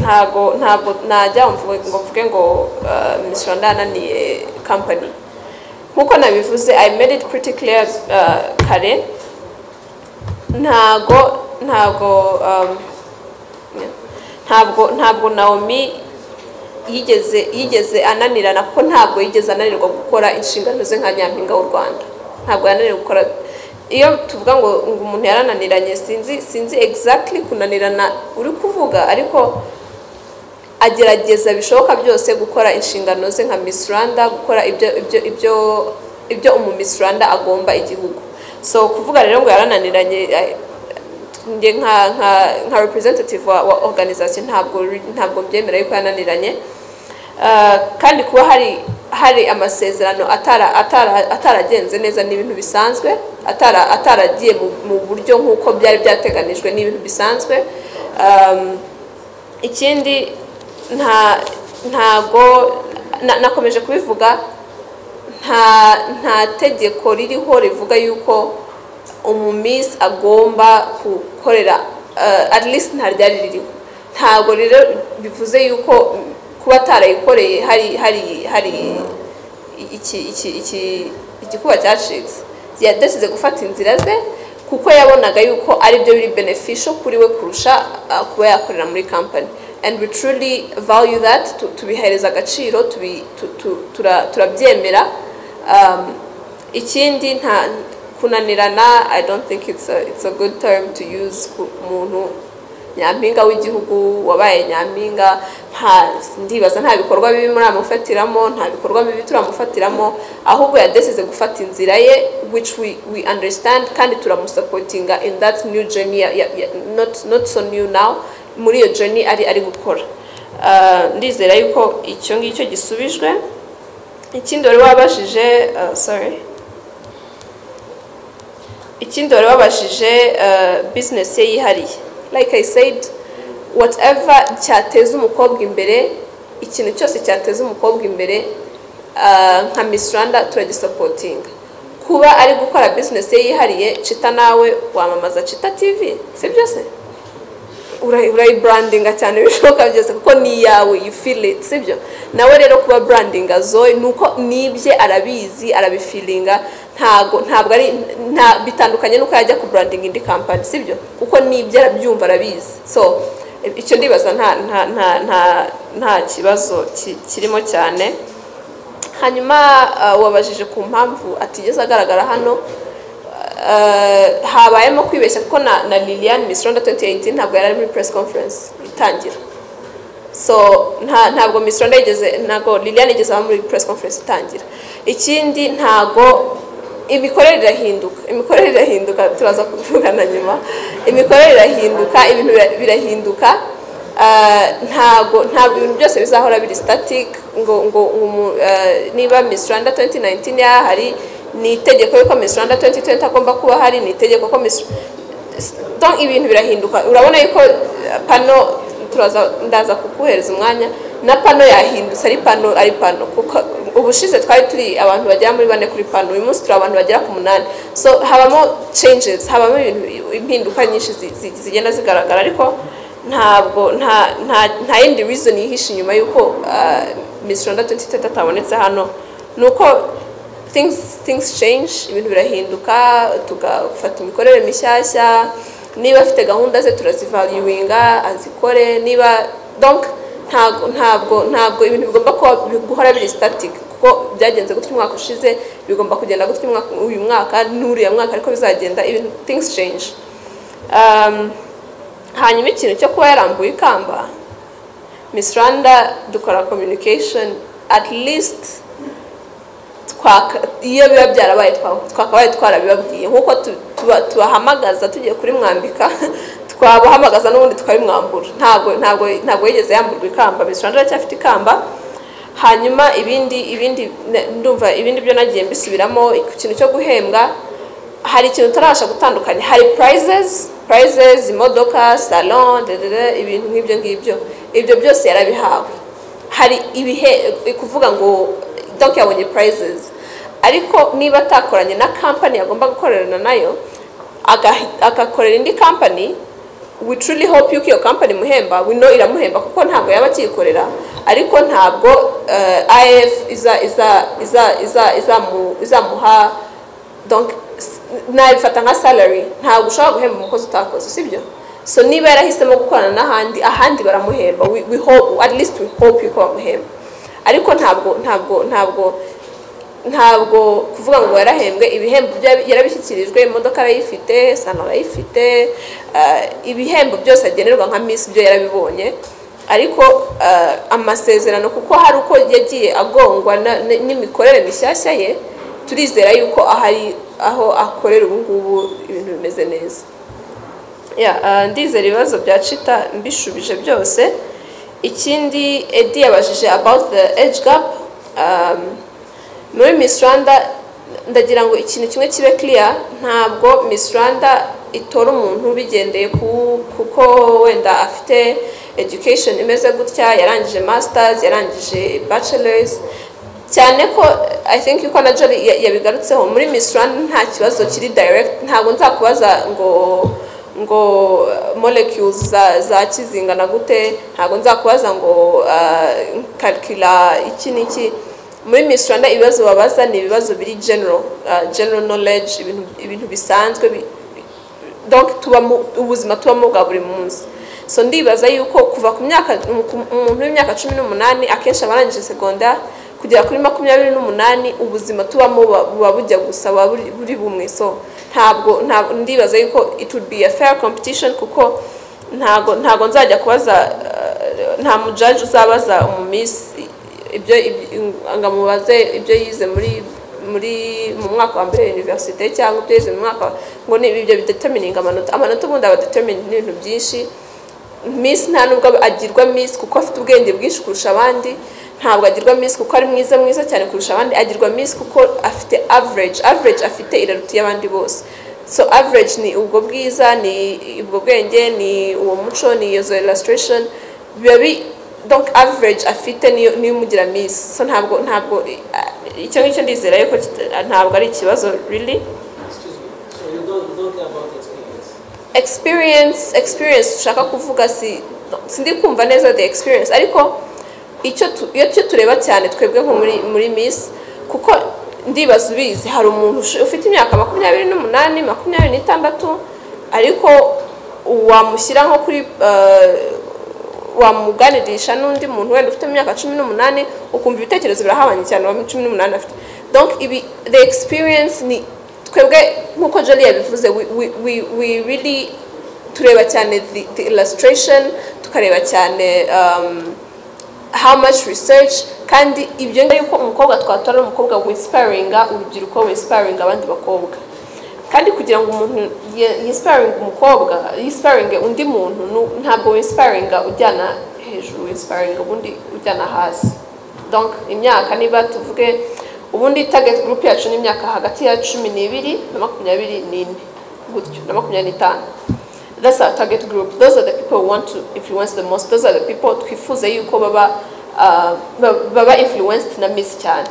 ntago ntabwo najya ngo mvuge ngo misiyoni yananiye kampani nk'uko nabivuze i made it pretty clear kare ntago ntago ntabwo ntabwo nawomi yigeze yigeze ananirana kuko ntabwo yigeze ananirwa gukora inshingano ze nka nyampinga w'u rwanda ntabwo yananirwa gukora iyo tuvuga ngo ngo umuntu yarananiranye sinzi sinzi exactly kunanirana uri kuvuga ariko agerageza bishoboka byose gukora inshingano ze nka Miss Rwanda gukora ibyo ibyo ibyo ibyo umu Miss Rwanda agomba igihugu so kuvuga rero ngo yarananiranye njye nka nka nka representative wa, wa organization ntabwo ntabwo mbyemera yuko yananiranye kandi kuba hari hari amasezerano ataragenze neza ni ibintu bisanzwe ataragiye mu buryo nk'uko byari byateganijwe ni ibintu bisanzwe ikindi ntago nakomeje kubivuga nta tegeko ririho rivuga yuko umumisi agomba gukorera at least nta ryari ririho ntabwo rero bivuze yuko kuba atarayikoreye hari hari hari igikuba cyacitse yadasize gufata inzira ze kuko yabonaga yuko aribyo biri benefisho kuri we kurusha kuba yakorera muri kampani and we truly value that tubihereza agaciro turabyemera ikindi nta kunanirana i don't think it's a, it's a good term to use ku muntu nyampinga w'igihugu wabaye nyampinga nta ndibaza nta bikorwa bibi muramufatiramo nta bikorwa bibi turamufatiramo ahubwo yadesize gufata inzira ye which we we understand kandi turamusapotinga in that new journey not not so new now muri iyo journey ari ari gukora ndizera yuko icyo ngicyo gisubijwe ikindi wari wabashije sorry ikindi wari wabashije bizinesi ye yihariye like i said whatever cyateza umukobwa imbere ikintu cyose cyateza umukobwa imbere nka miss rwanda turagisapotinga kuba ari gukora bizinesi ye yihariye cita nawe wamamaza cita tv si byose urayiburandinga cyane bishoboka byose kuko ni iyawe you feel it sibyo nawe rero kuba burandinga zoe ni uko n'ibye arabizi arabifilinga ntabwo ntabwo ari nta bitandukanye n'uko yajya ku burandinga indi kampani sibyo kuko n'ibyo arabyumva arabizi so icyo ndibaza nta nta nta nta nta kibazo kirimo cyane hanyuma wabajije ku mpamvu atigeze agaragara hano habayemo kwibeshya kuko na na lilian miss rwanda 2018 ntabwo yari ari muri press conference itangira so ntabwo miss rwanda yigeze ntabwo lilian yigeze aba muri press conference itangira ikindi ntabwo imikorere irahinduka imikorere irahinduka turaza kuvugana nyuma imikorere irahinduka ibintu birahinduka ntabwo ntabwo ibintu byose bizahora biri static ngo ngo niba miss rwanda 2019 yahari ni itegeko yuko Miss Rwanda 2020 agomba kuba hari ni itegeko ko Miss donc ibintu birahinduka urabona yuko pano turaza ndaza kukuhereza umwanya na pano yahindutse ari pano ari pano kuko ubushize twari turi abantu bagera muri bane kuri pano uyu munsi turi abantu bagera ku munani so habamo changes habamo impinduka nyinshi zigenda zigaragara ariko ntabwo nta nta yindi reason yihishe inyuma y'uko Miss Rwanda 2020 atabonetse hano nuko things things change ibintu birahinduka tugafata imikorere mishyashya niba afite gahunda ze turazivaluinga azikore niba donc ntabwo ntabwo ntabwo ibintu bigomba guhora biri static kuko byagenze gutya umwaka ushize bigomba kugenda gutya uyu mwaka n'uriya mwaka ariko bizagenda ibintu things change hanyuma ikintu cyo kuba yarambuye ikamba miss rwanda dukora communication at least iyo biba byarabaye twakabaye twarabibabwiye nk'uko tubahamagaza tugiye kuri mwambika twabahamagaza n'ubundi twabimwambura ntabwo ntabwo ntabwo yigeze yamburwa ikamba bisura ndacyafite ikamba hanyuma ibindi ibindi ndumva ibindi byo nagiye mbisubiramo ikintu cyo guhembwa hari ikintu utarabasha gutandukanya hari purayizezi purayizezi imodoka salo ibintu nk'ibyo ngibyo ibyo byose yarabihawe hari ibihe kuvuga ngo doc yabonye purayizezi ariko niba atakoranye na kampani yagomba gukorerana nayo agakorera indi kampani we truly hope yuko iyo kampani imuhemba we know iramuhemba kuko ntabwo yaba akiyikorera ariko ntabwo eh, if iza iza iza iza izamu- izamuha donc s- nabifata nka salary ntabwo ushobora guhemba umukozi utakoze sibyo so niba yarahisemo gukorana n'ahandi ahandi baramuhemba we, we hope at least we hope yuko bamuhemba ariko ntabwo ntabwo ntabwo ntabwo kuvuga ngo yarahembwe ibihembo bya- yarabishyikirijwe imodoka arayifite sana arayifite eh, ibihembo byose agenerwa nka minsi byo yarabibonye ariko eh, amasezerano kuko hari uko yagiye agongwa na- n- n'imikorere mishyashya ye turizera yuko ahari aho akorera ubu ngubu ibintu bimeze neza Yeah, uh, ndizera ibibazo bya cita mbishubije byose ikindi edi yabajije about the age gap um, muri miss rwanda ndagira ngo ikintu kimwe kibe clear ntabwo miss rwanda itora umuntu bigendeye ku kuko wenda afite education imeze gutya yarangije masters yarangije bachelors cyane ko i think yuko na Jory ya- yabigarutseho muri miss rwanda nta kibazo kiri direct ntabwo nzakubaza ngo ngo uh, molecules za, za kizingana gute ntabwo nzakubaza ngo uh, calcula iki n'iki muri Miss Rwanda ibibazo babaza ni ibibazo biri general uh, general knowledge ibintu, ibintu bisanzwe bi, donc tubamo ubuzima tubamo bwa buri munsi so ndibaza yuko kuva ku myaka mu- ku- umuntu w'imyaka cumi n'umunani akenshi aba arangije segondari kugera kuri makumyabiri n'umunani ubuzima tubamo buba- buba bujya gusa buba buri buri bumwe so ntabwo ntabwo ndibaza yuko it would be a fair competition kuko ntago ntago nzajya kubaza eh, nta mujaji uzabaza umumisi ibyo ibyo- ngo amubaze ibyo yize muri muri mu mwaka wa mbere universite cyangwa ibyo yize mu mwaka wa- ngo ni ibyo bidetamininga amanota amanota ubundi aba determined n'ibintu byinshi miss nta nubwo agirwa miss kuko afite ubwenge bwinshi kurusha abandi ntabwo agirwa miss kuko ari mwiza mwiza cyane kurusha abandi agirwa miss kuko afite average average afite iraruta iy'abandi bose so average ni ubwo bwiza ni ubwo bwenge ni uwo muco ni iyo illustration biba bi- donc average afite niyo niyo imugira miss so ntabwo ntabwo eh, icyo ngicyo ndizera yuko kita- ntabwo ari ikibazo really Excuse me. So you don't, you don't care about experience. experience experience ushaka kuvuga si sindi kumva neza the experience ariko icyo tu- iyo cyo tureba cyane twebwe nko muri muri miss kuko ndibaza ubizi hari umuntu ush- ufite imyaka makumyabiri n'umunani makumyabiri n'itandatu ariko wamushyira nko kuri eh, wamuganirisha n'undi muntu wenda ufite imyaka cumi n'umunani ukumva ibitekerezo birahabanye cyane wa cumi n'umunani afite donc ibi the experience ni twebwe nk'uko jari yabivuze we, we, we, we really tureba cyane the, the illustration tukareba cyane um, how much research kandi ibyo ngibyo yuko umukobwa twatora ari umukobwa winsiparinga urubyiruko winsiparinga abandi bakobwa kandi kugira ngo umuntu ye- yinsiparinge umukobwa yinsiparinge undi muntu nu- ntabwo winsiparinga ujyana hejuru winsiparinga ubundi ujyana hasi donc imyaka niba tuvuge ubundi target group yacu ni imyaka hagati ya cumi n'ibiri na makumyabiri n'ine gutyo na makumyabiri n'itanu that's our target group those are the people we want to influence the most those are the people twifuza yuko baba uh, ba- baba influenced na miss cyane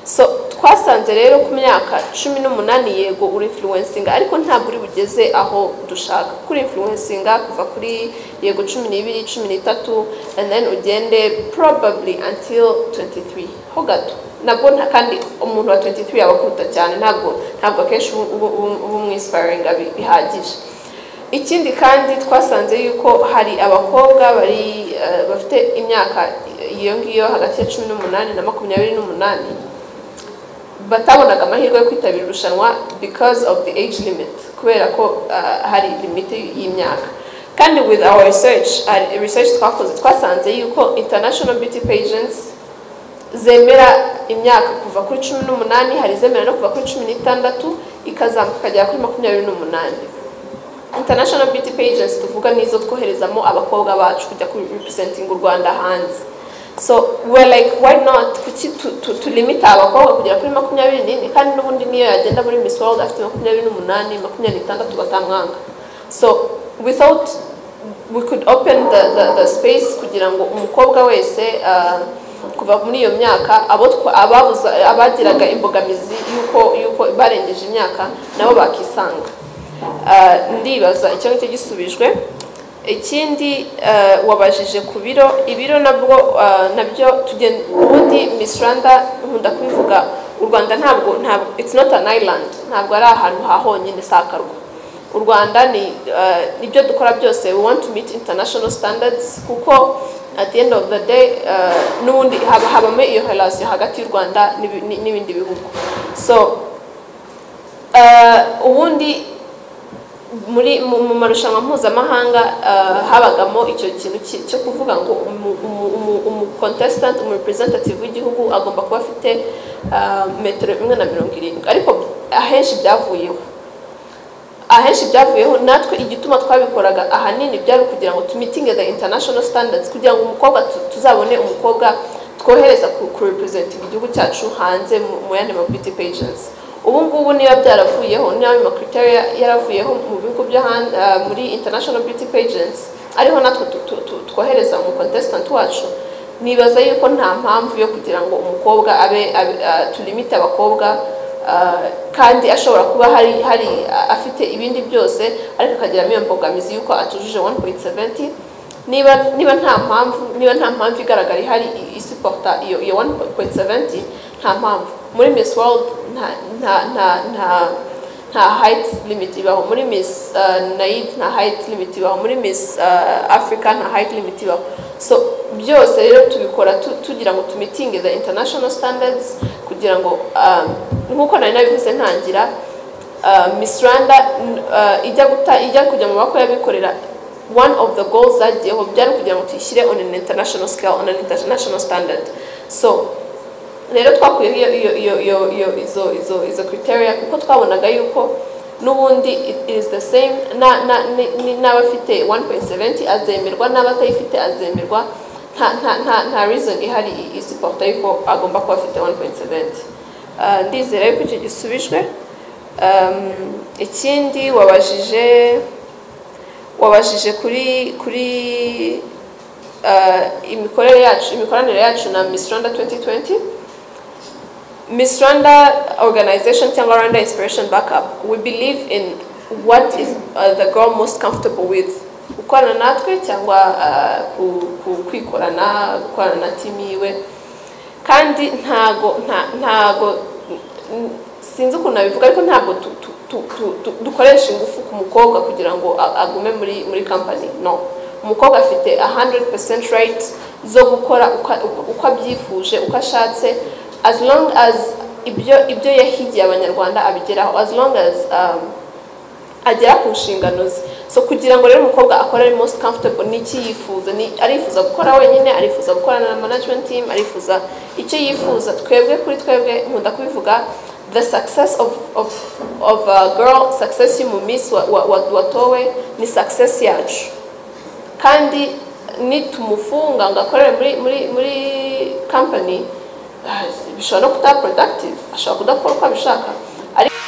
so twasanze rero ku myaka cumi n'umunani yego uri influencinga ariko ntabwo uri bugeze aho dushaka kuri influencinga kuva kuri yego cumi n'ibiri cumi n'itatu and then ugende probably until 23 ho gato nabwo nta- kandi umuntu wa 23 yabakuruta cyane ntabwo ntabwo akenshi ubu- ubu- ubu- ubumwinsiparinga bi- bihagije ikindi kandi twasanze yuko hari abakobwa bari eh, bafite imyaka iyo ngiyo hagati ya cumi n'umunani na makumyabiri n'umunani batabonaga amahirwe yo kwitabira irushanwa because of the age limit kubera ko uh, hari limite y'imyaka kandi with our research uh, research twakoze twasanze yuko international beauty pageants zemera imyaka kuva kuri cumi n'umunani hari izemera no kuva kuri cumi n'itandatu ikazamuka ikagera kuri makumyabiri n'umunani international beauty pageants tuvuga nizo twoherezamo abakobwa bacu kujya ku representing u rwanda hanze so we're like why not kuki tu- tu- tulimita abakobwa kugera kuri makumyabiri n'ine kandi n'ubundi niyo yagenda muri miss world afite makumyabiri n'umunani makumyabiri n'itandatu batamwanga so without we could open the, the, the space kugira ngo umukobwa wese uh, kuva muri iyo myaka abo twa- ababuza- abagiraga imbogamizi y'uko y'uko barengeje imyaka nabo bakisanga Ah, ndibaza icyo ngicyo gisubijwe ikindi eh, wabajije ku biro ibiro nabwo eh, nabyo tugenda ubundi Miss Rwanda nkunda kubivuga u Rwanda ntabwo ntabwo it's not an island ntabwo ari ahantu ha honyine si akarwa u Rwanda ni eh, nibyo dukora byose we want to meet international standards kuko at the end of the day eh, n'ubundi haba habamo iyo relation hagati y'u Rwanda n'ibi- n'i- n'ibindi bihugu so eh, ubundi muri mu mu marushanwa mpuzamahanga eh, habagamo icyo kintu ki- cyo kuvuga ngo umu- umu- umu- umucontestant umurepresentative w'igihugu agomba kuba afite eh, metero imwe na mirongo irindwi ariko ahenshi byavuyeho ahenshi byavuyeho natwe igituma twabikoraga ahanini byari ukugira ngo tumitinge the international standards kugira ngo umukobwa tu- tuzabone umukobwa twohereza ku ku representing igihugu cyacu hanze mu- mu yandi ma beauty pageants ubu ngubu niba byaravuyeho niba ayo macriteria yaravuyeho mu bihugu byo hanze ah, muri international beauty pageants ariho natwe tu- tu- tu- twohereza umu contestant wacu nibaza yuko nta mpamvu yo kugira ngo umukobwa abe, abe ah, tulimite abakobwa Ah, kandi ashobora kuba hari hari ah, afite ibindi byose ariko akagiramo iyo mbogamizi y'uko atujuje 1.70 niba niba nta mpamvu niba nta mpamvu igaragara ihari i- isupporta iyo iyo 1.70 nta mpamvu muri Miss World nta nta nta nta nta height limit ibaho muri Miss ah, Naid nta height limit ibaho muri Miss ah, Africa nta height limit ibaho so byose rero tubikora tu- tugira ngo tumitinge the international standards kugira ngo ah, nk'uko nari nabivuze ntangira ah, Miss Rwanda n- ah, ijya guta ijya kujya mu maboko y'abikorera one of the goals zagiyeho byari kugira ngo tuyishyire on an international scale on an international standard so rero twakuyeho iyo iyo iyo iyo iyo izo izo izo criteria kuko twabonaga yuko n'ubundi it it is the same na na ni- ni- n'abafite 1.70 azemerwa n'abatayifite azemerwa nta nta nta nta reason ihari isiporta yuko agomba kuba afite 1.70 Ah, ndizera yuko icyo gisubijwe Um, ikindi wabajije wabajije kuri kuri uh, imikorere yacu imikoranire yacu na Miss Rwanda 2020 Miss Rwanda organization cyangwa Rwanda Inspiration Backup we believe in what is uh, the girl most comfortable with gukorana natwe cyangwa uh, ku- ku- kwikorana gukorana na team yiwe kandi ntago nta- ntago n- sinzi ukuntu nabivuga ariko ntabwo tu- tu- tu- tu- tu- dukoresha ingufu ku mukobwa kugira ngo a- agume muri muri company no umukobwa afite 100% right zo gukora uko- uko uko abyifuje uko ashatse as long as ibyo ibyo yahigiye abanyarwanda abigeraho as long as um, agera ku nshingano ze so kugira ngo rero umukobwa akore ari most comfortable ni iki yifuza ni arifuza gukora wenyine arifuza gukorana na management team arifuza icyo yifuza twebwe kuri twebwe nkunda kubivuga the success of, of, of a girl success y'umu miss wa- wa- wa- watowe ni success yacu kandi nitumufunga ngo akorere muri muri muri company ah, bishobora no kutaba productive ashobora kudakora uko abishaka ariko